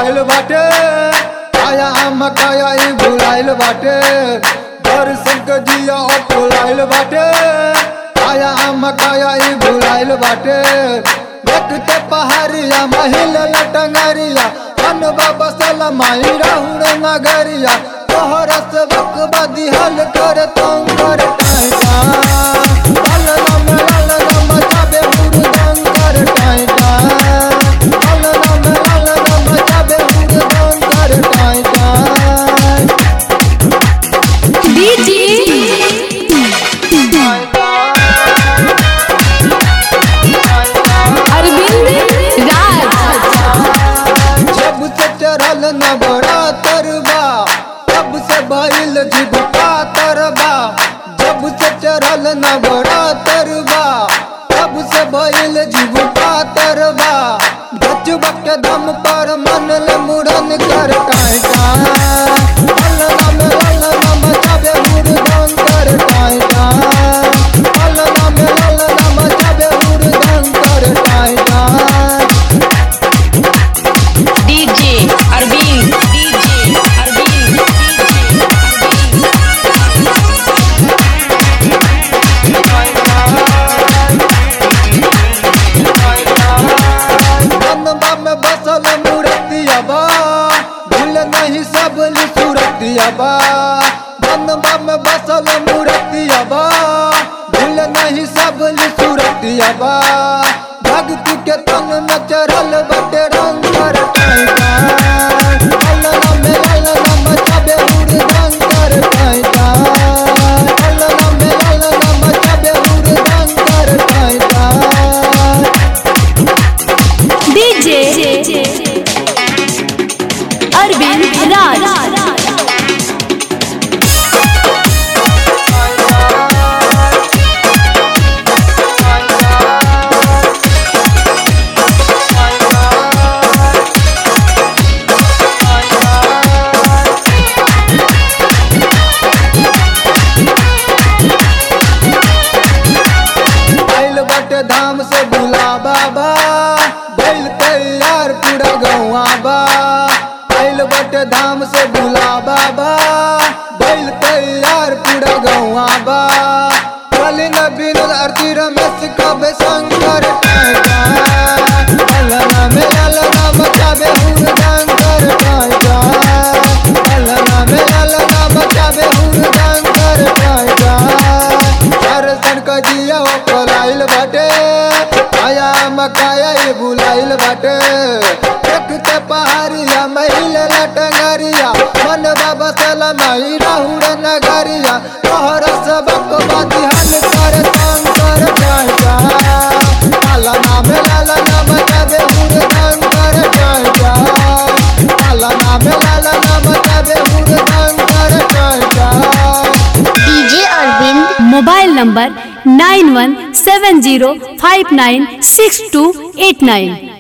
बुलाइल बाटे आया मकाया ई बुलाइल बाटे दर्शन के जिया बुलाइल बाटे आया मकाया ई बुलाइल बाटे देखते पहाड़िया महिल लटंगरिया अन बाबा सलमाई राहुल नगरिया तोहर से बकबा दिहल कर तंग कर टाइटा लाल नाम लाल नाम जाबे हुरदंग कर टाइटा लाल नाम लाल नाम जाबे हुरदंग कर टाइटा डीजे अरविंद राज जब से चढ़ल न बड़ा तरबा तब से बैल जिबका तरबा जब से चढ़ल न बड़ा तरबा तब से बैल जिबका तरबा बचबा के दम पर मन ले मुड़न कर कायटा अल नम अल नम जाबे मुर्दन कर कायटा अल नम अल नम जाबे मुर्दन कर कायटा डीजे अरविंद डीजे अरविंद मनवा में बसल मूर्तिया बा भूल नहीं सब सूरतिया बा मनवा में बसल मूर्तिया बा भूल नहीं सब सूरतिया बा भक्ति के तन में चढ़ल बटे रंग कर टाइटा अल्लाह में अल्लाह मचाबे हुरदंग कर टाइटा अल्लाह में अल्लाह मचाबे हुरदंग कर टाइटा डीजे अरविंद राज आइल बटे धाम से बुला बाबा बैल तैयार पूरा गौआ बा आइल बटे धाम से बुला बाबा बैल तैयार पूरा गौआ बा कलिन बिन आरती रमेश कबे शंकर टाइटा अल्लाह में अल्लाह मचाबे हुरदंग कर टाइटा अल्लाह में अल्लाह मचाबे हुरदंग कर टाइटा दर्शन क जिया ओ कोलाइल बाटे आया मकाया ई बुलाइल बाटे देखते पहाड़िया महिल लटंगरिया मन बाबा सलमाई राहुल नगरिया तोहर सबक बाती हल कर तंग कर जाइजा लाला नाम लाला नाम जाबे हुरदंग कर जाइजा लाला नाम लाला नाम जाबे हुरदंग कर जाइजा DJ Arvind mobile number nine one seven zero five nine six two eight nine